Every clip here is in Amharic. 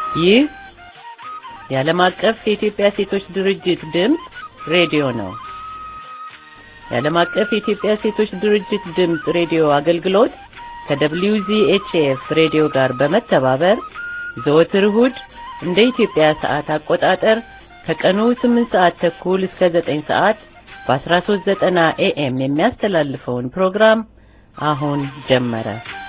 ይህ የዓለም አቀፍ የኢትዮጵያ ሴቶች ድርጅት ድምፅ ሬዲዮ ነው። የዓለም አቀፍ የኢትዮጵያ ሴቶች ድርጅት ድምፅ ሬዲዮ አገልግሎት ከWZHF ሬዲዮ ጋር በመተባበር ዘወትር እሁድ እንደ ኢትዮጵያ ሰዓት አቆጣጠር ከቀኑ 8 ሰዓት ተኩል እስከ 9 ሰዓት በ1390 ኤኤም የሚያስተላልፈውን ፕሮግራም አሁን ጀመረ።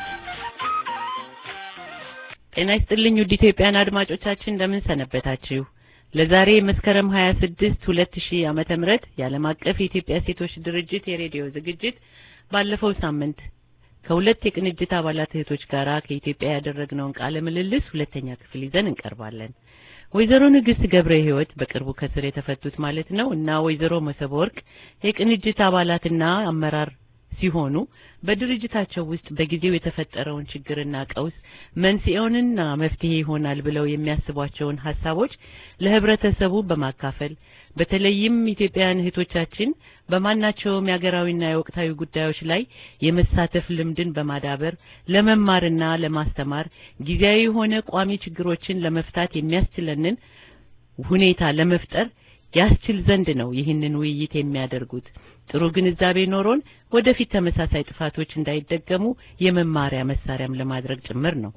ጤና ይስጥልኝ ውድ ኢትዮጵያን አድማጮቻችን እንደምን ሰነበታችሁ? ለዛሬ መስከረም 26 2000 ዓመተ ምህረት የዓለም አቀፍ የኢትዮጵያ ሴቶች ድርጅት የሬዲዮ ዝግጅት ባለፈው ሳምንት ከሁለት የቅንጅት አባላት እህቶች ጋራ ከኢትዮጵያ ያደረግነውን ቃለ ምልልስ ሁለተኛ ክፍል ይዘን እንቀርባለን። ወይዘሮ ንግስት ገብረ ሕይወት በቅርቡ ከስር የተፈቱት ማለት ነው እና ወይዘሮ መሰብ ወርቅ የቅንጅት አባላትና አመራር ሲሆኑ በድርጅታቸው ውስጥ በጊዜው የተፈጠረውን ችግርና ቀውስ መንስኤውንና መፍትሄ ይሆናል ብለው የሚያስቧቸውን ሀሳቦች ለህብረተሰቡ በማካፈል በተለይም ኢትዮጵያውያን እህቶቻችን በማናቸውም የሀገራዊና የወቅታዊ ጉዳዮች ላይ የመሳተፍ ልምድን በማዳበር ለመማርና ለማስተማር ጊዜያዊ የሆነ ቋሚ ችግሮችን ለመፍታት የሚያስችለንን ሁኔታ ለመፍጠር ያስችል ዘንድ ነው ይህንን ውይይት የሚያደርጉት። ጥሩ ግንዛቤ ኖሮን ወደፊት ተመሳሳይ ጥፋቶች እንዳይደገሙ የመማሪያ መሳሪያም ለማድረግ ጭምር ነው።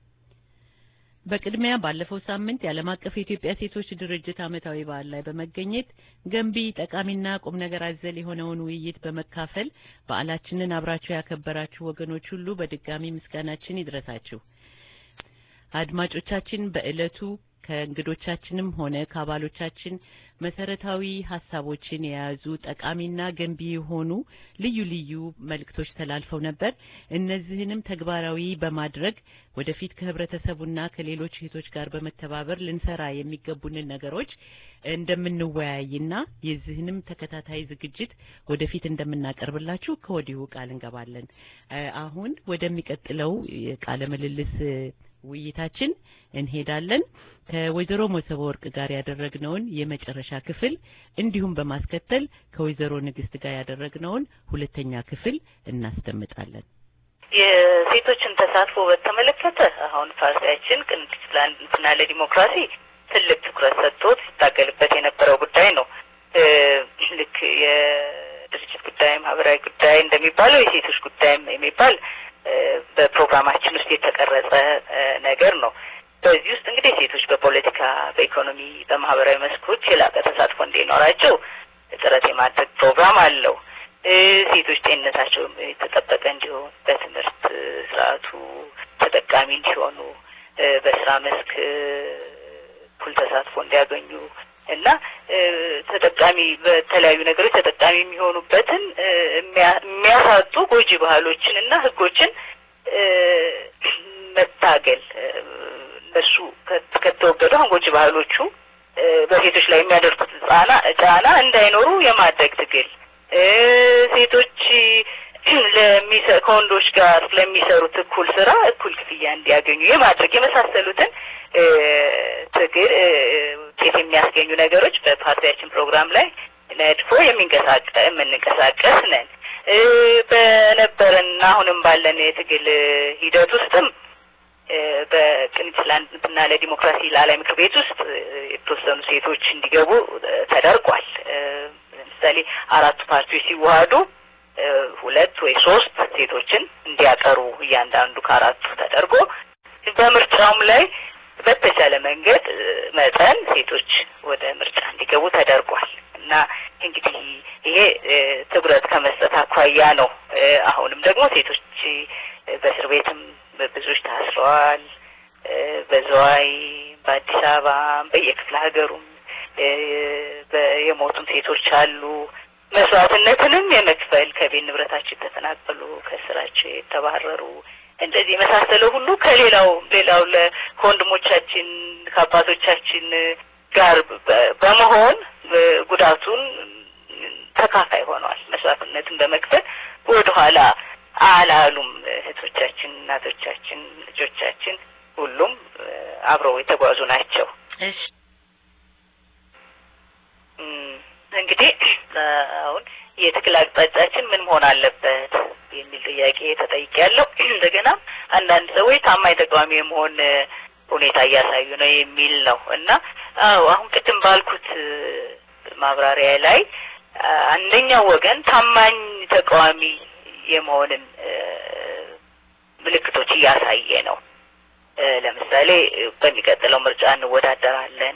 በቅድሚያ ባለፈው ሳምንት የዓለም አቀፍ የኢትዮጵያ ሴቶች ድርጅት ዓመታዊ በዓል ላይ በመገኘት ገንቢ ጠቃሚና ቁም ነገር አዘል የሆነውን ውይይት በመካፈል በዓላችንን አብራችሁ ያከበራችሁ ወገኖች ሁሉ በድጋሚ ምስጋናችን ይድረሳችሁ። አድማጮቻችን በዕለቱ ከእንግዶቻችንም ሆነ ከአባሎቻችን መሰረታዊ ሀሳቦችን የያዙ ጠቃሚና ገንቢ የሆኑ ልዩ ልዩ መልእክቶች ተላልፈው ነበር። እነዚህንም ተግባራዊ በማድረግ ወደፊት ከህብረተሰቡና ከሌሎች እህቶች ጋር በመተባበር ልንሰራ የሚገቡንን ነገሮች እንደምንወያይና የዚህንም ተከታታይ ዝግጅት ወደፊት እንደምናቀርብላችሁ ከወዲሁ ቃል እንገባለን። አሁን ወደሚቀጥለው ቃለ ምልልስ ውይይታችን እንሄዳለን። ከወይዘሮ መሰበ ወርቅ ጋር ያደረግነውን የመጨረሻ ክፍል እንዲሁም በማስከተል ከወይዘሮ ንግስት ጋር ያደረግነውን ሁለተኛ ክፍል እናስደምጣለን። የሴቶችን ተሳትፎ በተመለከተ አሁን ፓርቲያችን ቅንጅት ለአንድነትና ለዲሞክራሲ ትልቅ ትኩረት ሰጥቶት ሲታገልበት የነበረው ጉዳይ ነው። ልክ የድርጅት ጉዳይ፣ ማህበራዊ ጉዳይ እንደሚባለው የሴቶች ጉዳይም የሚባል በፕሮግራማችን ውስጥ የተቀረጸ ነገር ነው። በዚህ ውስጥ እንግዲህ ሴቶች በፖለቲካ፣ በኢኮኖሚ፣ በማህበራዊ መስኮች የላቀ ተሳትፎ እንዲኖራቸው ጥረት የማድረግ ፕሮግራም አለው። ሴቶች ጤንነታቸው የተጠበቀ እንዲሆን፣ በትምህርት ስርዓቱ ተጠቃሚ እንዲሆኑ፣ በስራ መስክ እኩል ተሳትፎ እንዲያገኙ እና ተጠቃሚ በተለያዩ ነገሮች ተጠቃሚ የሚሆኑበትን የሚያሳጡ ጎጂ ባህሎችን እና ህጎችን መታገል እነሱ ከተወገዱ አሁን ጎጂ ባህሎቹ በሴቶች ላይ የሚያደርጉት ጫና ጫና እንዳይኖሩ የማድረግ ትግል ሴቶች ከወንዶች ጋር ለሚሰሩት እኩል ስራ እኩል ክፍያ እንዲያገኙ የማድረግ የመሳሰሉትን ትግል ውጤት የሚያስገኙ ነገሮች በፓርቲያችን ፕሮግራም ላይ ነድፎ የሚንቀሳቀ የምንንቀሳቀስ ነን። በነበረና አሁንም ባለን የትግል ሂደት ውስጥም በቅንጅት ለአንድነትና ለዲሞክራሲ ላዕላይ ምክር ቤት ውስጥ የተወሰኑ ሴቶች እንዲገቡ ተደርጓል። ለምሳሌ አራቱ ፓርቲዎች ሲዋሃዱ ሁለት ወይ ሶስት ሴቶችን እንዲያቀሩ እያንዳንዱ ከአራቱ ተደርጎ በምርጫውም ላይ በተቻለ መንገድ መጠን ሴቶች ወደ ምርጫ እንዲገቡ ተደርጓል እና እንግዲህ ይሄ ትኩረት ከመስጠት አኳያ ነው። አሁንም ደግሞ ሴቶች በእስር ቤትም ብዙዎች ታስረዋል። በዘዋይ፣ በአዲስ አበባ፣ በየክፍለ ሀገሩም የሞቱም ሴቶች አሉ። መስዋዕትነትንም የመክፈል ከቤት ንብረታቸው የተፈናቀሉ ከስራቸው የተባረሩ እንደዚህ የመሳሰለው ሁሉ ከሌላው ሌላው ከወንድሞቻችን ከአባቶቻችን ጋር በመሆን ጉዳቱን ተካፋይ ሆነዋል። መስዋዕትነትን በመክፈል ወደኋላ አላሉም። እህቶቻችን፣ እናቶቻችን፣ ልጆቻችን ሁሉም አብረው የተጓዙ ናቸው። እሺ እንግዲህ አሁን የትግል አቅጣጫችን ምን መሆን አለበት የሚል ጥያቄ ተጠይቄያለሁ። እንደገና አንዳንድ ሰዎች ታማኝ ተቃዋሚ የመሆን ሁኔታ እያሳዩ ነው የሚል ነው እና አዎ አሁን ቅድም ባልኩት ማብራሪያ ላይ አንደኛው ወገን ታማኝ ተቃዋሚ የመሆንን ምልክቶች እያሳየ ነው። ለምሳሌ በሚቀጥለው ምርጫ እንወዳደራለን።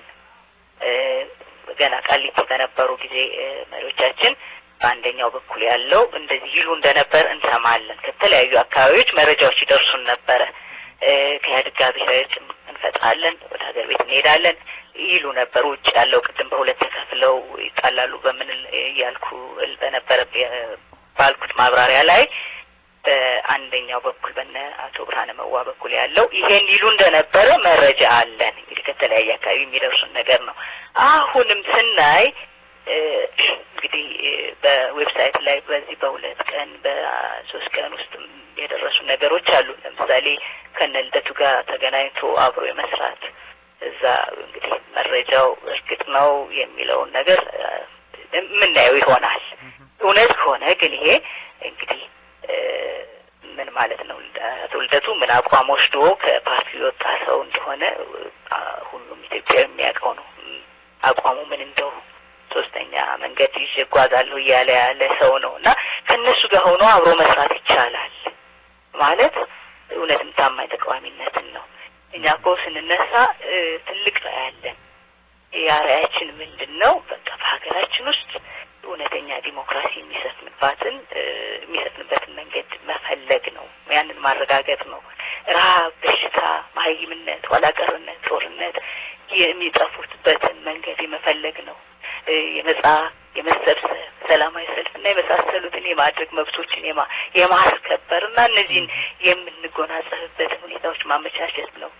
ገና ቃሊቲ በነበሩ ጊዜ መሪዎቻችን በአንደኛው በኩል ያለው እንደዚህ ይሉ እንደነበር እንሰማለን። ከተለያዩ አካባቢዎች መረጃዎች ይደርሱን ነበረ። ከኢህአዴግ ጋር ብሔራዊ እርቅ እንፈጥራለን፣ ወደ ሀገር ቤት እንሄዳለን ይሉ ነበር። ውጭ ያለው ቅድም በሁለት ተከፍለው ይጣላሉ በምን እያልኩ በነበረ ባልኩት ማብራሪያ ላይ በአንደኛው በኩል በነ አቶ ብርሃነ መዋ በኩል ያለው ይሄን ይሉ እንደነበረ መረጃ አለን። እንግዲህ ከተለያየ አካባቢ የሚደርሱን ነገር ነው። አሁንም ስናይ እንግዲህ በዌብሳይት ላይ በዚህ በሁለት ቀን በሶስት ቀን ውስጥ የደረሱ ነገሮች አሉ። ለምሳሌ ከነ ልደቱ ጋር ተገናኝቶ አብሮ የመስራት እዛ እንግዲህ መረጃው እርግጥ ነው የሚለውን ነገር የምናየው ይሆናል። እውነት ከሆነ ግን ይሄ እንግዲህ ምን ማለት ነው? አቶ ልደቱ ምን አቋም ወስዶ ከፓርቲ የወጣ ሰው እንደሆነ ሁሉም ኢትዮጵያዊ የሚያውቀው ነው። አቋሙ ምን እንደው ሶስተኛ መንገድ ይዤ እጓዛለሁ እያለ ያለ ሰው ነው እና ከእነሱ ጋር ሆኖ አብሮ መስራት ይቻላል ማለት እውነትም ታማኝ ተቃዋሚነትን ነው። እኛ እኮ ስንነሳ ትልቅ ነው ያለን የአርአያችን ምንድን ነው? በቃ በሀገራችን ውስጥ እውነተኛ ዲሞክራሲ የሚሰፍንባትን የሚሰፍንበትን መንገድ መፈለግ ነው። ያንን ማረጋገጥ ነው። ረሀብ፣ በሽታ፣ መሀይምነት፣ ኋላቀርነት፣ ጦርነት የሚጠፉትበትን መንገድ የመፈለግ ነው። የመጻ የመሰብሰብ ሰላማዊ ሰልፍና የመሳሰሉትን የማድረግ መብቶችን የማ የማስከበር እና እነዚህን የምንጎናጸፍበትን ሁኔታዎች ማመቻቸት ነው።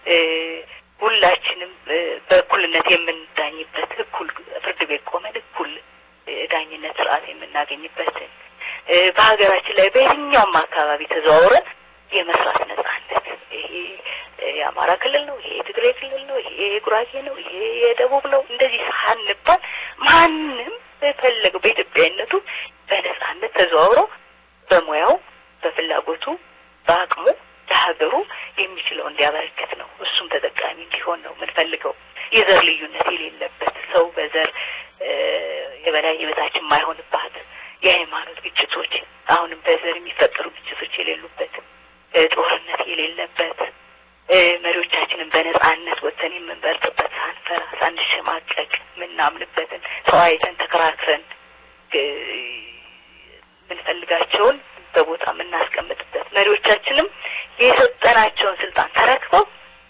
ሁላችንም በእኩልነት የምንዳኝበት እኩል ፍርድ ቤት ቆመን እኩል ዳኝነት ስርዓት የምናገኝበትን በሀገራችን ላይ በየትኛውም አካባቢ ተዘዋውረን የመስራት ነጻነት ይሄ የአማራ ክልል ነው፣ ይሄ የትግራይ ክልል ነው፣ ይሄ የጉራጌ ነው፣ ይሄ የደቡብ ነው እንደዚህ ሳንባል ማንም በፈለገው በኢትዮጵያዊነቱ በነጻነት ተዘዋውሮ በሙያው በፍላጎቱ በአቅሙ ለሀገሩ የሚችለው እንዲያበረክት ነው። እሱም ተጠቃሚ እንዲሆን ነው የምንፈልገው። የዘር ልዩነት የሌለበት ሰው በዘር የበላይ የበታች የማይሆንባት የሃይማኖት ግጭቶች አሁንም በዘር የሚፈጠሩ ግጭቶች የሌሉበት ጦርነት የሌለበት መሪዎቻችንን በነጻነት ወጥተን የምንበልጥበት ሳንፈራ ሳንሸማቀቅ የምናምንበትን ተወያይተን ተከራክረን የምንፈልጋቸውን በቦታ የምናስቀምጥበት መሪዎቻችንም የሰጠናቸውን ስልጣን ተረክበው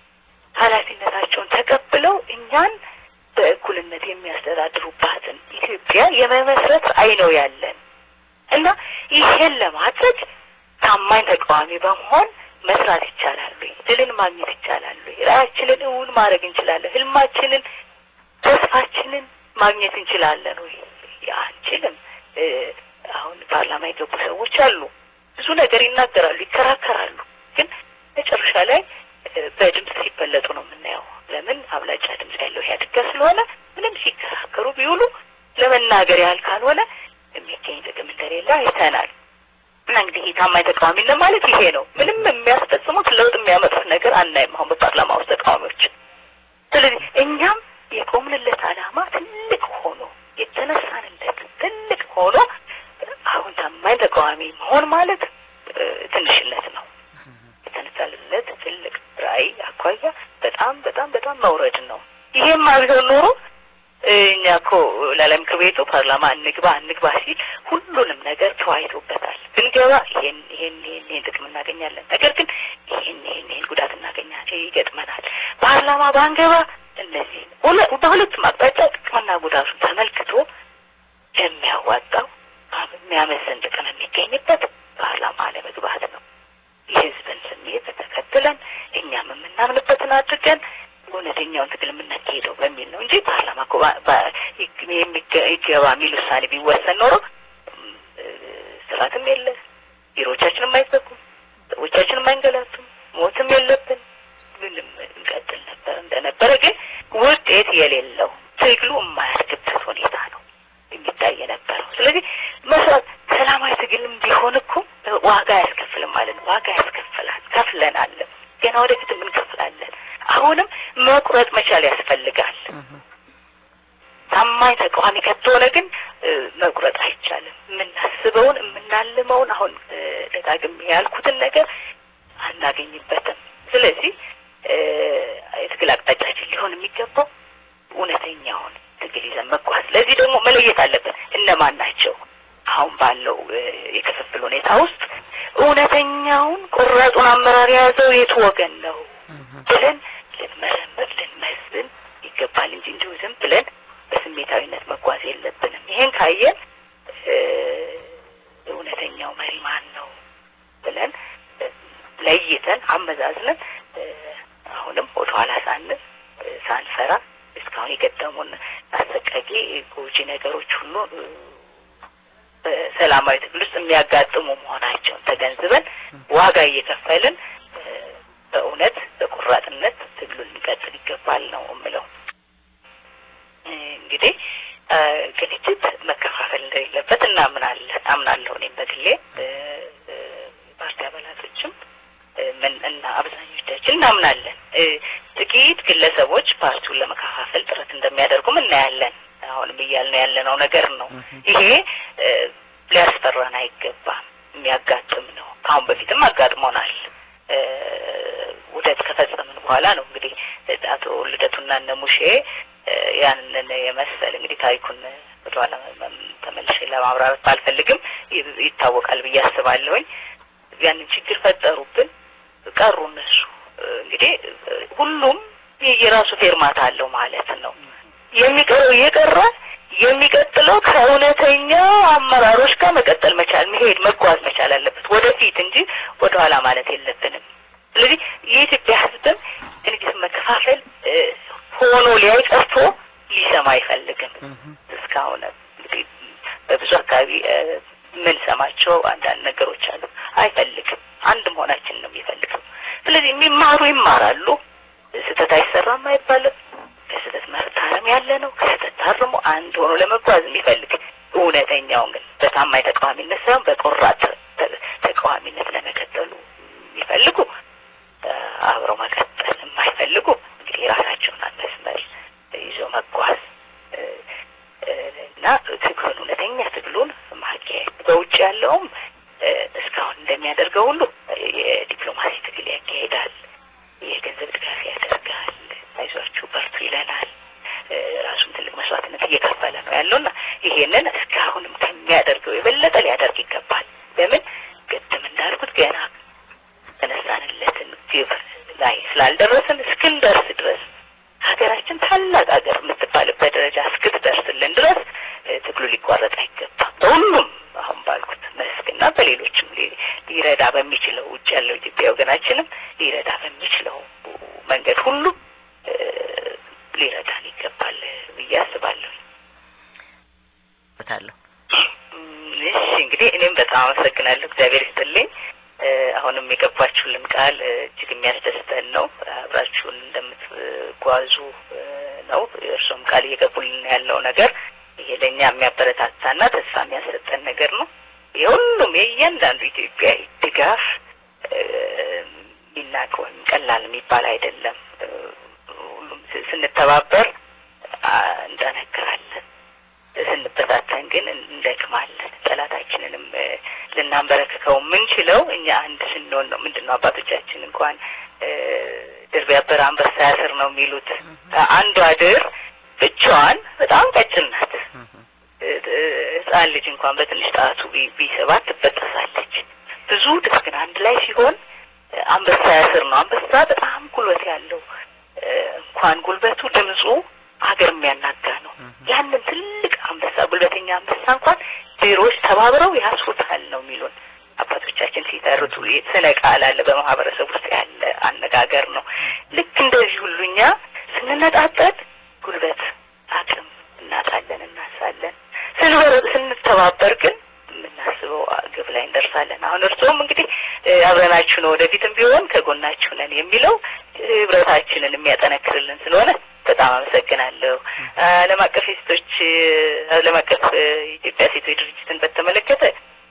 ኃላፊነታቸውን ተቀብለው እኛን በእኩልነት የሚያስተዳድሩባትን ኢትዮጵያ የመመስረት አይ ነው ያለን እና ይሄን ለማድረግ ታማኝ ተቃዋሚ በመሆን መስራት ይቻላል ወይ? ድልን ማግኘት ይቻላል ወይ? ራዕያችንን እውን ማድረግ እንችላለን? ህልማችንን፣ ተስፋችንን ማግኘት እንችላለን ወይ? አንችልም። አሁን ፓርላማ የገቡ ሰዎች አሉ። ብዙ ነገር ይናገራሉ፣ ይከራከራሉ። ግን መጨረሻ ላይ በድምፅ ሲበለጡ ነው የምናየው። ለምን አብላጫ ድምፅ ያለው ኢህአዴግ ጋር ስለሆነ ምንም ሲከራከሩ ቢውሉ ለመናገር ያህል ካልሆነ የሚገኝ ጥቅም እንደሌለ አይተናል። እና እንግዲህ ታማኝ ተቃዋሚነት ማለት ይሄ ነው። ምንም የሚያስፈጽሙት ለውጥ የሚያመጡት ነገር አናይም አሁን በፓርላማ ውስጥ ተቃዋሚዎች። ስለዚህ እኛም የቆምንለት ዓላማ ትልቅ ሆኖ የተነሳንለት ትልቅ ሆኖ አሁን ታማኝ ተቃዋሚ መሆን ማለት ትንሽነት ነው። የተነሳንለት ትልቅ ራዕይ አኳያ በጣም በጣም በጣም መውረድ ነው። ይሄማ ቢሆን ኖሮ እኛ እኮ ላላይ ምክር ቤቱ ፓርላማ እንግባ እንግባ ሲል ሁሉንም ነገር ተወያይቶበታል። ብንገባ ይሄን ይሄን ይሄን ይሄን ጥቅም እናገኛለን፣ ነገር ግን ይሄን ይሄን ይሄን ጉዳት እናገኛለን ይገጥመናል። ፓርላማ ባንገባ እነዚህ በሁለቱም አቅጣጫ ጥቅምና ጉዳቱን ተመልክቶ የሚያዋጣው የሚያመዝን ጥቅም የሚገኝበት ፓርላማ ለመግባት ነው። የህዝብን ስሜት ተከትለን እኛም የምናምንበትን አድርገን እውነተኛውን ትግል የምናካሄደው በሚል ነው እንጂ ፓርላማ እኮ ይገባ የሚል ውሳኔ ቢወሰን ኖሮ ስርዓትም የለ፣ ቢሮዎቻችንም አይዘጉም፣ ሰዎቻችንም አይንገላቱም፣ ሞትም የለብን፣ ምንም እንቀጥል ነበር እንደነበረ። ግን ውጤት የሌለው ትግሉ የማያድግበት ሁኔታ ነው የሚታይ የነበረው። ስለዚህ መስራት ሰላማዊ ትግልም ቢሆን እኮ ዋጋ አያስከፍልም ማለት ነው። ዋጋ ያስከፍላል፣ ከፍለናል፣ ገና ወደፊትም እንከፍላለን። አሁንም መቁረጥ መቻል ያስፈልጋል። ታማኝ ተቃዋሚ ከተሆነ ግን መቁረጥ አይቻልም። የምናስበውን የምናልመውን አሁን ደጋግሜ ያልኩትን ነገር አናገኝበትም። ስለዚህ የትግል አቅጣጫችን ሊሆን የሚገባው እውነተኛውን ትግል ይዘን መጓዝ። ለዚህ ደግሞ መለየት አለብን እነማን ናቸው አሁን ባለው የክፍፍል ሁኔታ ውስጥ እውነተኛውን ቆራጡን አመራር የያዘው የቱ ወገን ነው ብለን ልንመረምር ልንመዝን ይገባል እንጂ እንዲሁ ዝም ብለን በስሜታዊነት መጓዝ የለብንም። ይሄን ካየን እውነተኛው መሪ ማን ነው ብለን ለይተን አመዛዝነን አሁንም ወደኋላ ሳንል ሳንፈራ እስካሁን የገጠሙን አሰቃቂ ጎጂ ነገሮች ሁሉ በሰላማዊ ትግል ውስጥ የሚያጋጥሙ መሆናቸውን ተገንዝበን ዋጋ እየከፈልን በእውነት በቆራጥነት ትግሉን ሊቀጥል ይገባል ነው የምለው። እንግዲህ ቅንጅት መከፋፈል እንደሌለበት እናምናለን አምናለሁ። እኔም በግሌ ፓርቲ አባላቶችም ምን እና አብዛኞቻችን እናምናለን። ጥቂት ግለሰቦች ፓርቲውን ለመከፋፈል ጥረት እንደሚያደርጉም እናያለን። አሁንም እያልን ያለነው ነገር ነው። ይሄ ሊያስፈራን አይገባም። የሚያጋጥም ነው። ከአሁን በፊትም አጋጥሞናል። ውህደት ከፈጸምን በኋላ ነው እንግዲህ አቶ ልደቱና እነ ሙሼ ያንን የመሰል እንግዲህ ታሪኩን ወደኋላ ተመልሼ ለማብራራት ባልፈልግም ይታወቃል ብዬ አስባለሁኝ። ያንን ችግር ፈጠሩብን፣ ቀሩ እነሱ። እንግዲህ ሁሉም የራሱ ፌርማታ አለው ማለት ነው። የሚቀረው እየቀረ የሚቀጥለው ከእውነተኛ አመራሮች ጋር መቀጠል መቻል መሄድ መጓዝ መቻል አለበት ወደፊት እንጂ ወደኋላ ማለት የለብንም። ስለዚህ የኢትዮጵያ ሕዝብም እንግዲህ መከፋፈል ሆኖ ሊያይ ቀርቶ ሊሰማ አይፈልግም። እስካሁን እንግዲህ በብዙ አካባቢ የምንሰማቸው አንዳንድ ነገሮች አሉ። አይፈልግም። አንድ መሆናችን ነው የሚፈልገው። ስለዚህ የሚማሩ ይማራሉ። ስህተት አይሰራም አይባልም። ከስህተት መታረም ያለ ነው። ከስህተት ታርሞ አንድ ሆኖ ለመጓዝ የሚፈልግ እውነተኛውን ግን በታማኝ ተቃዋሚነት ሳይሆን በቆራጥ ተቃዋሚነት ለመቀጠሉ የሚፈልጉ አብረው መቀጠል የማይፈልጉ እንግዲህ የራሳቸውን መስመር ይዞ መጓዝ እና ትግሉን እውነተኛ ትግሉን ማካሄድ በውጭ ያለውም እስካሁን እንደሚያደርገው ሁሉ የዲፕሎማሲ ትግል ያካሄዳል። የገንዘብ ድጋፍ ያደርጋል። አይዟችሁ በርቱ ይለናል። ራሱን ትልቅ መስዋዕትነት እየከፈለ ነው ያለውና ይሄንን እስካሁንም ከሚያደርገው የበለጠ ሊያደርግ ይገባል። ለምን ቅድም እንዳልኩት ገና ተነሳንለትን ግብ ላይ ስላልደረስን እስክንደርስ ድረስ ሀገራችን ታላቅ ሀገር የምትባልበት ደረጃ እስክትደርስልን ድረስ ትግሉ ሊቋረጥ አይገባም። በሁሉም አሁን ባልኩት መስክና በሌሎችም ሊረዳ በሚችለው ውጭ ያለው ኢትዮጵያ ወገናችንም ሊረዳ በሚችለው መንገድ ሁሉ ሊረዳን ይገባል ብዬ አስባለሁ። ታለሁ እሺ እንግዲህ እኔም በጣም አመሰግናለሁ። እግዚአብሔር ይስጥልኝ። አሁንም የገባችሁልን ቃል እጅግ የሚያስደስተን ነው። አብራችሁን እንደምትጓዙ ነው። እርሶም ቃል እየገቡልን ያለው ነገር ይሄ ለእኛ የሚያበረታታና ተስፋ የሚያሰጠን ነገር ነው። የሁሉም የእያንዳንዱ ኢትዮጵያዊ ድጋፍ የሚናቅ ወይም ቀላል የሚባል አይደለም። ሁሉም ስንተባበር እንጠነክራለን፣ ስንበታተን ግን እንደክማለን። ጠላታችንንም ልናንበረክከው የምንችለው እኛ አንድ ስንሆን ነው። ምንድን ነው አባቶቻችን እንኳን ድር ቢያብር አንበሳ ያስር ነው የሚሉት። አንዷ ድር ብቻዋን በጣም ቀጭን ናት። ሕፃን ልጅ እንኳን በትንሽ ጣቱ ቢሰባት ትበጠሳለች። ብዙ ድር ግን አንድ ላይ ሲሆን አንበሳ ያስር ነው። አንበሳ በጣም ጉልበት ያለው እንኳን ጉልበቱ ድምፁ ሀገር የሚያናጋ ነው። ያንን ትልቅ አንበሳ ጉልበተኛ አንበሳ እንኳን ድሮች ተባብረው ያስሩታል ነው የሚሉን አባቶቻችን ሲተርቱ። ስነ ቃል አለ በማህበረሰብ ውስጥ ያለ አነጋገር ነው። ልክ እንደዚህ ሁሉ እኛ ስንነጣጠል ጉልበት አቅም እናጣለን፣ እናሳለን። ስንተባበር ግን የምናስበው ግብ ላይ እንደርሳለን። አሁን እርስዎም እንግዲህ አብረናችሁ ነው ወደፊትም ቢሆን ከጎናችሁ ነን የሚለው ህብረታችንን የሚያጠነክርልን ስለሆነ በጣም አመሰግናለሁ። ዓለም አቀፍ የሴቶች ዓለም አቀፍ የኢትዮጵያ ሴቶች ድርጅትን በተመለከተ እንግዲህ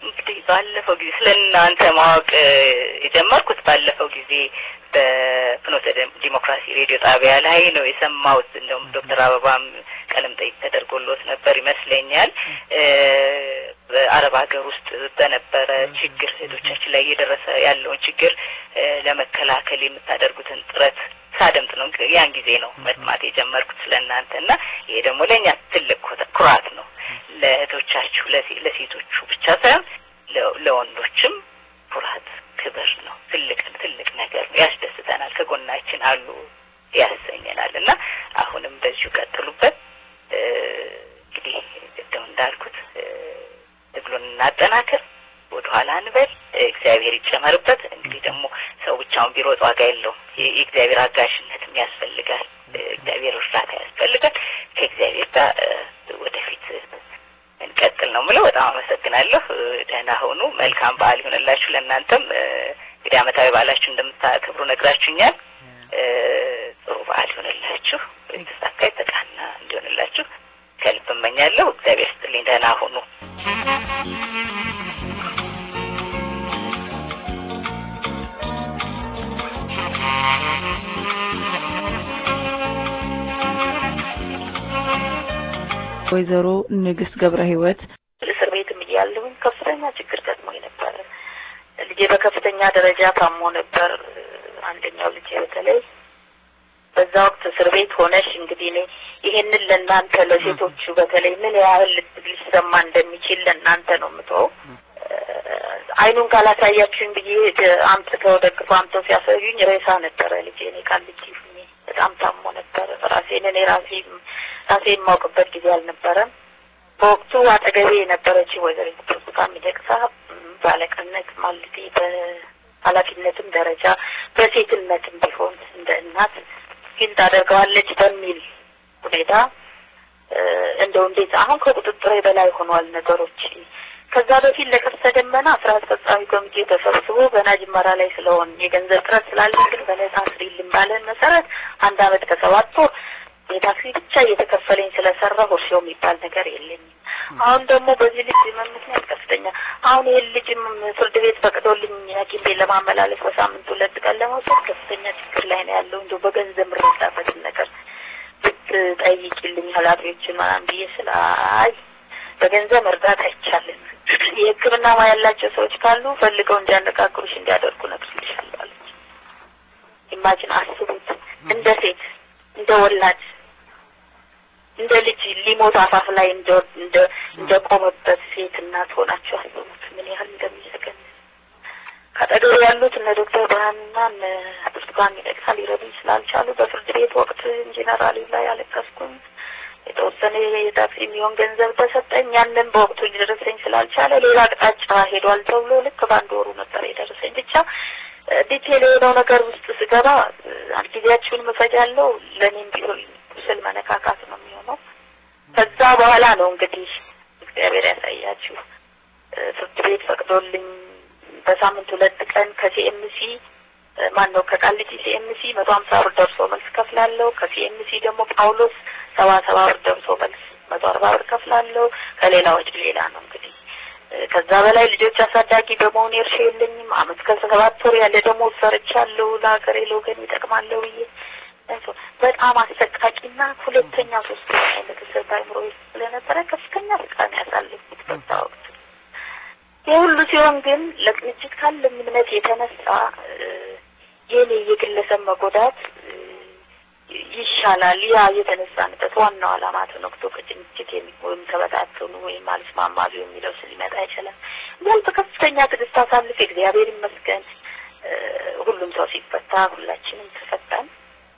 ባለፈው ጊዜ ስለ እናንተ ማወቅ የጀመርኩት ባለፈው ጊዜ በፍኖተ ዲሞክራሲ ሬዲዮ ጣቢያ ላይ ነው የሰማሁት። እንደውም ዶክተር አበባም ቀለም ጠይቅ ተደርጎሎት ነበር ይመስለኛል። በአረብ ሀገር ውስጥ በነበረ ችግር ሴቶቻችን ላይ እየደረሰ ያለውን ችግር ለመከላከል የምታደርጉትን ጥረት ሳደምጥ ነው ያን ጊዜ ነው መስማት የጀመርኩት ስለ እናንተ እና ይሄ ደግሞ ለእኛ ትልቅ ኩራት ነው። ለእህቶቻችሁ ለሴቶቹ ብቻ ሳይሆን ለወንዶችም ኩራት ክብር ነው። ትልቅ ትልቅ ነገር ነው። ያስደስተናል። ከጎናችን አሉ ያሰኘናል እና አሁንም በዚሁ ቀጥሉበት። እንግዲህ ቅድም እንዳልኩት ትግሉን እናጠናክር፣ ወደ ኋላ እንበል፣ እግዚአብሔር ይጨመርበት። እንግዲህ ደግሞ ሰው ብቻውን ቢሮጥ ዋጋ የለውም። የእግዚአብሔር አጋዥነትም ያስፈልጋል። እግዚአብሔር እርዳታ ያስፈልጋል። ከእግዚአብሔር ጋር ወደፊት እንቀጥል ነው ምለው። በጣም አመሰግናለሁ። ደህና ሆኑ። መልካም በዓል ይሆንላችሁ። ለእናንተም እንግዲህ አመታዊ በዓላችሁ እንደምታከብሩ ነግራችሁኛል። ጥሩ በዓል ይሆንላችሁ። የተሳካ የተቃና እንዲሆንላችሁ ከልብ እመኛለሁ። እግዚአብሔር ስጥልኝ። ደህና ሁኑ። ወይዘሮ ንግስት ገብረ ህይወት እስር ቤትም እያለሁኝ ከፍተኛ ችግር ገጥሞኝ ነበረ። ልጄ በከፍተኛ ደረጃ ታሞ ነበር። አንደኛው ልጄ በተለይ በዛ ወቅት እስር ቤት ሆነሽ እንግዲህ እኔ ይሄንን ለእናንተ ለሴቶቹ በተለይ ምን ያህል ሊሰማ እንደሚችል ለእናንተ ነው የምተወው። አይኑን ካላሳያችሁኝ ብዬ አምጥተው ደግፎ አምጥተው ሲያሳዩኝ ሬሳ ነበረ ልጄ። እኔ ቃልቼ ሁኜ በጣም ታሞ ነበረ። ራሴን እኔ ራሴ ራሴ የማውቅበት ጊዜ አልነበረም። በወቅቱ አጠገቤ የነበረችው ወይዘሪት ብርቱካን ሚደቅሳ ባለቅነት ማለቴ በኃላፊነትም ደረጃ በሴትነትም ቢሆን እንደ እናት ግን ታደርገዋለች በሚል ሁኔታ እንደው እንዴት አሁን ከቁጥጥሬ በላይ ሆኗል ነገሮች። ከዛ በፊት ለቀስተ ደመና ስራ አስፈጻሚ ኮሚቴ ተሰብስቦ ገና ጅመራ ላይ ስለሆን የገንዘብ ጥረት ስላለ ግን በነጻ ስሪልን ባለን መሰረት አንድ አመት ከሰባት ወር የታክሲ ብቻ እየተከፈለኝ ስለሰራሁ እርሾ የሚባል ነገር የለኝም። አሁን ደግሞ በዚህ ልጅ ህመም ምክንያት ከፍተኛ አሁን ይህን ልጅም ፍርድ ቤት ፈቅዶልኝ ሐኪም ቤት ለማመላለስ በሳምንት ሁለት ቀን ለመውሰድ ከፍተኛ ችግር ላይ ነው ያለው። እንደው በገንዘብ የምረዳበትን ነገር ብትጠይቂልኝ ኃላፊዎችን ምናምን ብዬ ስለ አይ በገንዘብ መርዳት አይቻልም፣ የሕክምና ሙያ ያላቸው ሰዎች ካሉ ፈልገው እንዲያነጋግሩሽ እንዲያደርጉ እነግርልሻለሁ አለች። ኢማጂን አስቡት እንደ ሴት እንደ ወላድ እንደ ልጅ ሊሞት አፋፍ ላይ እንደ እንደ እንደ ቆመበት ሴት እናት ሆናችሁ አስቡት ምን ያህል እንደሚሰገን። ከአጠገቡ ያሉት እነ ዶክተር ብርሃንና እነ ብርቱካን ሚደቅሳ ሊረዱኝ ስላልቻሉ በፍርድ ቤት ወቅት ኢንጂነር አሊ ላይ አለቀስኩኝ። የተወሰነ የታክሲ የሚሆን ገንዘብ ተሰጠኝ። ያንን በወቅቱ ሊደርሰኝ ስላልቻለ ሌላ አቅጣጫ ሄዷል ተብሎ ልክ በአንድ ወሩ ነበር የደረሰኝ። ብቻ ዲቴል የሆነው ነገር ውስጥ ስገባ ጊዜያችሁን መፈጃለሁ ለእኔም ቢሆን ቁስል መነካካት ነው የሚሆነው። ከዛ በኋላ ነው እንግዲህ እግዚአብሔር ያሳያችሁ ፍርድ ቤት ፈቅዶልኝ በሳምንት ሁለት ቀን ከሲኤምሲ ማን ነው ከቃሊቲ ሲኤምሲ መቶ ሀምሳ ብር ደርሶ መልስ ከፍላለሁ። ከሲኤምሲ ደግሞ ጳውሎስ ሰባ ሰባ ብር ደርሶ መልስ መቶ አርባ ብር ከፍላለሁ። ከሌላ ወጪ ሌላ ነው እንግዲህ ከዛ በላይ ልጆች አሳዳጊ በመሆን እርሻ የለኝም። አመት ከሰባት ወር ያለ ደግሞ ሰርቻለሁ ለሀገሬ ለወገን ይጠቅማለሁ ብዬ በጣም አሰቃቂና ሁለተኛ ሶስተኛ አይነት እስር በአእምሮ ውስጥ ስለነበረ ከፍተኛ ስቃይ ያሳለፍኩት በዛ ወቅት። ይህ ሁሉ ሲሆን ግን ለቅንጅት ካለም እምነት የተነሳ የኔ የግለሰብ መጎዳት ይሻላል። ያ የተነሳንበት ዋናው ዓላማ ተነክቶ ከጭንጭት ወይም ተበታተኑ ወይም አልስማማሉ የሚለው ሊመጣ አይችልም። ያል በከፍተኛ ትዕግስት አሳልፍ እግዚአብሔር ይመስገን ሁሉም ሰው ሲፈታ ሁላችንም ተፈታን።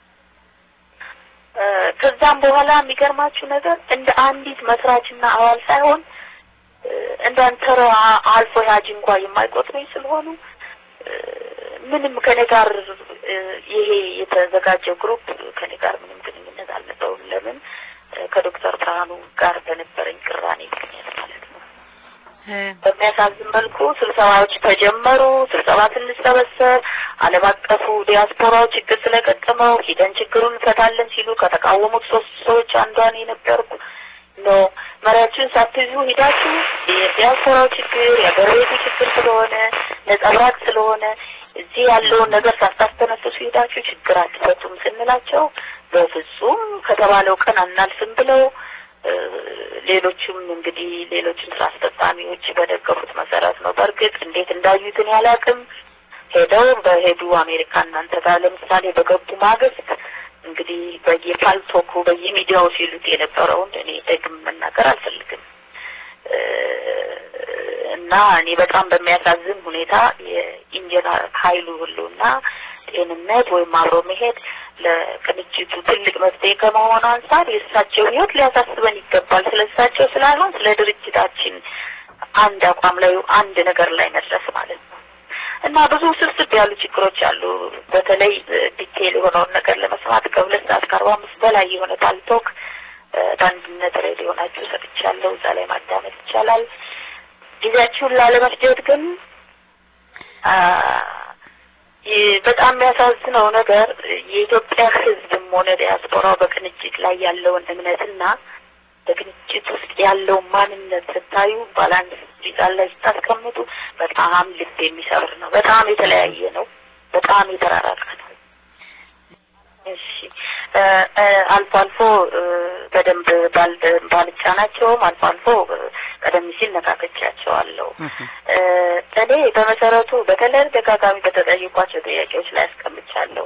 ከዛም በኋላ የሚገርማችሁ ነገር እንደ አንዲት መስራችና አባል ሳይሆን እንደ አንተራ አልፎ ያጅ እንኳ የማይቆጥሩኝ ስለሆኑ ምንም ከኔ ጋር ይሄ የተዘጋጀው ግሩፕ ከኔ ጋር ምንም ግንኙነት አልነበረውም። ለምን ከዶክተር ብርሃኑ ጋር በነበረኝ ቅራኔ ምክንያት ማለት ነው። በሚያሳዝን መልኩ ስብሰባዎች ተጀመሩ። ስብሰባ ስንሰበሰብ ዓለም አቀፉ ዲያስፖራው ችግር ስለገጠመው ሂደን ችግሩን እንፈታለን ሲሉ ከተቃወሙት ሶስት ሰዎች አንዷን የነበርኩ ኖ መሪያችሁን ሳትይዙ ሂዳችሁ የዲያስፖራው ችግር የአገር ቤቱ ችግር ስለሆነ ነጸብራቅ ስለሆነ እዚህ ያለውን ነገር ሳታስተነፍሱ ሂዳችሁ ችግር አትፈቱም ስንላቸው በፍጹም ከተባለው ቀን አናልፍም ብለው ሌሎችም እንግዲህ ሌሎችም ስራ አስፈጻሚዎች በደገፉት መሰረት ነው። በእርግጥ እንዴት እንዳዩትን ያላቅም ሄደው በሄዱ አሜሪካ እናንተ ጋር ለምሳሌ በገቡ ማግስት እንግዲህ በየፓልቶኩ በየሚዲያው ሲሉት የነበረውን እኔ ደግም መናገር አልፈልግም እና እኔ በጣም በሚያሳዝን ሁኔታ የኢንጂነር ኃይሉ ሁሉና ጤንነት ወይም አብሮ መሄድ ለቅንጅቱ ትልቅ መፍትሄ ከመሆኑ አንጻር የእሳቸው ህይወት ሊያሳስበን ይገባል። ስለ እሳቸው ስላልሆን ስለ ድርጅታችን አንድ አቋም ላይ አንድ ነገር ላይ መድረስ ማለት ነው እና ብዙ ስብስብ ያሉ ችግሮች አሉ። በተለይ ዲቴል የሆነውን ነገር ለመስማት ከሁለት ሰዓት ከአርባ አምስት በላይ የሆነ ፓልቶክ በአንድነት ሬዲዮ ናችሁ ሰጥቻለሁ። እዛ ላይ ማዳመጥ ይቻላል። ጊዜያችሁን ላለመፍጀት ግን በጣም የሚያሳዝነው ነገር የኢትዮጵያ ህዝብም ሆነ ዲያስፖራው በቅንጅት ላይ ያለውን እምነትና በቅንጅት ውስጥ ያለውን ማንነት ስታዩ ባላንስ ሚዛን ላይ ስታስቀምጡ በጣም ልብ የሚሰብር ነው። በጣም የተለያየ ነው። በጣም የተራራቀ ነው። እሺ አልፎ አልፎ በደንብ ባልጫናቸውም አልፎ አልፎ ቀደም ሲል ነካከቻቸዋለሁ። እኔ በመሰረቱ በተለይ ደጋጋሚ በተጠየቋቸው ጥያቄዎች ላይ አስቀምጫለሁ።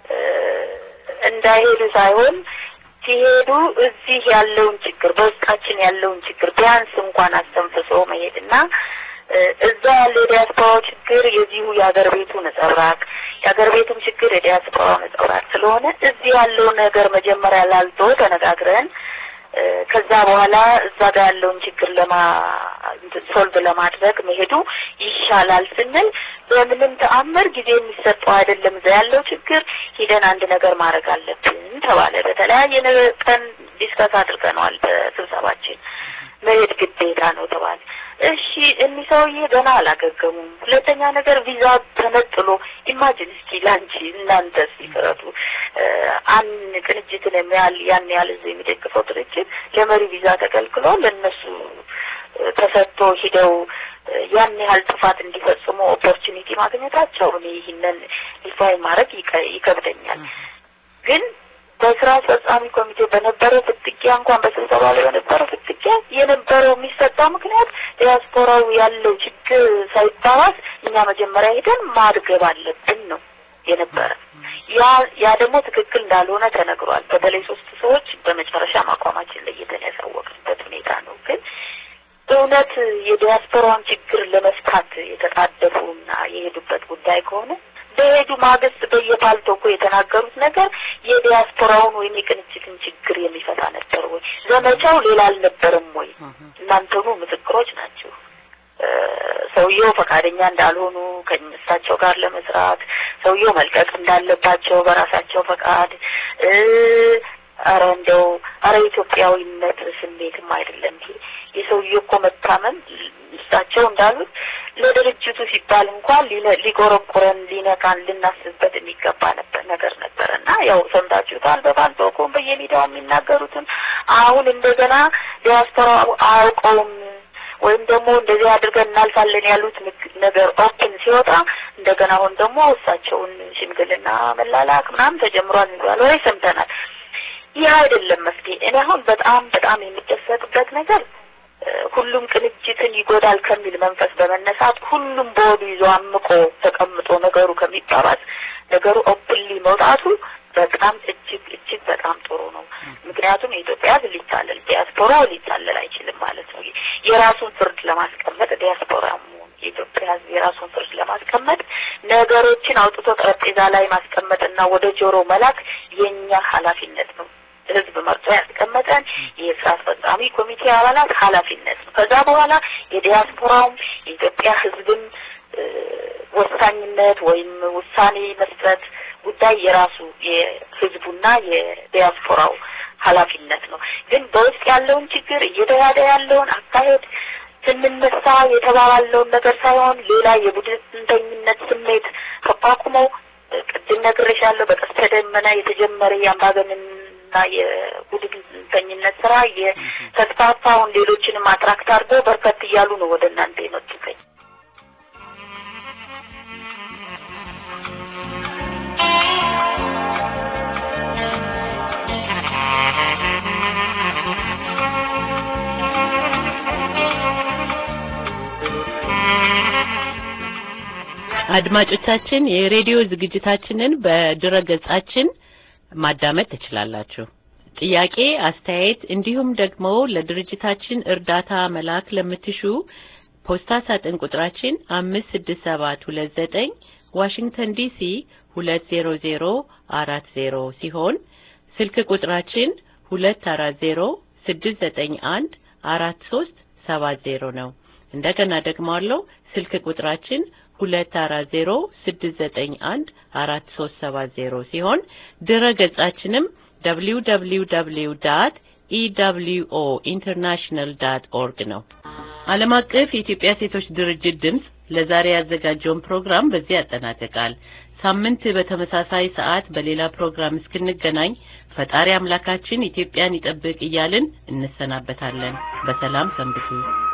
እንዳይሄዱ ሳይሆን ሲሄዱ እዚህ ያለውን ችግር በውስጣችን ያለውን ችግር ቢያንስ እንኳን አስተንፍሶ መሄድና እዛ ያለው የዲያስፖራው ችግር የዚሁ የሀገር ቤቱ ነጸብራቅ የሀገር ቤቱም ችግር የዲያስፖራው ነጸብራቅ ስለሆነ እዚህ ያለውን ነገር መጀመሪያ ላልቶ ተነጋግረን ከዛ በኋላ እዛ ጋር ያለውን ችግር ለማ ሶልቭ ለማድረግ መሄዱ ይሻላል ስንል በምንም ተአምር ጊዜ የሚሰጠው አይደለም። እዛ ያለው ችግር ሂደን አንድ ነገር ማድረግ አለብን ተባለ። በተለያየ ቀን ዲስከስ አድርገነዋል በስብሰባችን። መሄድ ግዴታ ነው ተባለ። እሺ እኒህ ሰውዬ ገና አላገገሙም። ሁለተኛ ነገር ቪዛ ተነጥሎ ኢማጂን እስኪ ላንቺ እናንተ እስኪ ፍረዱ። አንድ ቅንጅትን የሚያህል ያን ያህል ህዝብ የሚደግፈው ድርጅት ለመሪ ቪዛ ተከልክሎ ለእነሱ ተሰጥቶ ሂደው ያን ያህል ጥፋት እንዲፈጽሙ ኦፖርቹኒቲ ማግኘታቸው እኔ ይህንን ዲፋይ ማድረግ ይከብደኛል ግን በስራ አስፈጻሚ ኮሚቴ በነበረው ፍትጊያ እንኳን በስብሰባ ላይ በነበረው ፍትጊያ የነበረው የሚሰጠው ምክንያት ዲያስፖራው ያለው ችግር ሳይባባስ እኛ መጀመሪያ ሄደን ማድገብ አለብን ነው የነበረ። ያ ያ ደግሞ ትክክል እንዳልሆነ ተነግሯል። በተለይ ሶስት ሰዎች በመጨረሻ ማቋማችን ለይተን ያሳወቅንበት ሁኔታ ነው። ግን እውነት የዲያስፖራውን ችግር ለመፍታት የተጣደፉና የሄዱበት ጉዳይ ከሆነ በሄዱ ማግስት በየፓልቶኩ የተናገሩት ነገር የዲያስፖራውን ወይም የቅንጅትን ችግር የሚፈታ ነበር ወይ? ዘመቻው ሌላ አልነበረም ወይ? እናንተኑ ምስክሮች ናችሁ። ሰውየው ፈቃደኛ እንዳልሆኑ ከእሳቸው ጋር ለመስራት ሰውየው መልቀቅ እንዳለባቸው በራሳቸው ፈቃድ አረ እንደው አረ ኢትዮጵያዊነት ስሜትም አይደለም ይሄ የሰውየው እኮ መታመም እሳቸው እንዳሉት ለድርጅቱ ሲባል እንኳን ሊቆረቁረን ሊነካን ልናስብበት የሚገባ ነበር ነገር ነበር እና ያው ሰምታችሁታል። በባልቶኮም በየሚዲያው የሚናገሩትን አሁን እንደገና ዲያስፖራ አያውቀውም ወይም ደግሞ እንደዚህ አድርገን እናልፋለን ያሉት ነገር ኦፕን ሲወጣ እንደገና አሁን ደግሞ እሳቸውን ሽምግልና መላላክ ምናምን ተጀምሯል የሚባል ወሬ ሰምተናል። ይህ አይደለም መፍትሄ። እኔ አሁን በጣም በጣም የሚደሰትበት ነገር ሁሉም ቅንጅትን ይጎዳል ከሚል መንፈስ በመነሳት ሁሉም በወዱ ይዞ አምቆ ተቀምጦ ነገሩ ከሚባባስ ነገሩ ኦፕንሊ መውጣቱ በጣም እጅግ እጅግ በጣም ጥሩ ነው። ምክንያቱም የኢትዮጵያ ሕዝብ ሊታለል ዲያስፖራው ሊታለል አይችልም ማለት ነው። የራሱን ፍርድ ለማስቀመጥ ዲያስፖራ የኢትዮጵያ ሕዝብ የራሱን ፍርድ ለማስቀመጥ ነገሮችን አውጥቶ ጠረጴዛ ላይ ማስቀመጥና ወደ ጆሮ መላክ የኛ ኃላፊነት ነው። ህዝብ መርጦ ያስቀመጠን የስራ አስፈጻሚ ኮሚቴ አባላት ኃላፊነት ነው። ከዛ በኋላ የዲያስፖራውም የኢትዮጵያ ህዝብም ወሳኝነት ወይም ውሳኔ መስጠት ጉዳይ የራሱ የህዝቡና የዲያስፖራው ኃላፊነት ነው። ግን በውስጥ ያለውን ችግር እየተያደ ያለውን አካሄድ ስንነሳ የተባባለውን ነገር ሳይሆን ሌላ የቡድንተኝነት ስሜት ተቋቁመው ቅድም ነግሬሻለሁ። በቀስተ ደመና የተጀመረ የአምባገነን እና የቡድንተኝነት ስራ የተስፋፋውን ሌሎችንም አትራክት አድርጎ በርከት እያሉ ነው ወደ እናንተ የመጡትኝ። አድማጮቻችን የሬዲዮ ዝግጅታችንን በድረ ገጻችን ማዳመጥ ትችላላችሁ። ጥያቄ፣ አስተያየት እንዲሁም ደግሞ ለድርጅታችን እርዳታ መላክ ለምትሹ ፖስታ ሳጥን ቁጥራችን አምስት ስድስት ሰባት ሁለት ዘጠኝ ዋሽንግተን ዲሲ ሁለት ዜሮ ዜሮ አራት ዜሮ ሲሆን ስልክ ቁጥራችን ሁለት አራት ዜሮ ስድስት ዘጠኝ አንድ አራት ሶስት ሰባት ዜሮ ነው። እንደገና ደግሞ አለው ስልክ ቁጥራችን ሁለት አራት ዜሮ ስድስት ዘጠኝ አንድ አራት ሶስት ሰባት ዜሮ ሲሆን ድረ ገጻችንም ደብሊው ደብሊው ደብሊው ዳት ኢደብሊውኦ ኢንተርናሽናል ዳት ኦርግ ነው። ዓለም አቀፍ የኢትዮጵያ ሴቶች ድርጅት ድምፅ ለዛሬ ያዘጋጀውን ፕሮግራም በዚህ ያጠናቅቃል። ሳምንት በተመሳሳይ ሰዓት በሌላ ፕሮግራም እስክንገናኝ ፈጣሪ አምላካችን ኢትዮጵያን ይጠብቅ እያልን እንሰናበታለን። በሰላም ሰንብቱ።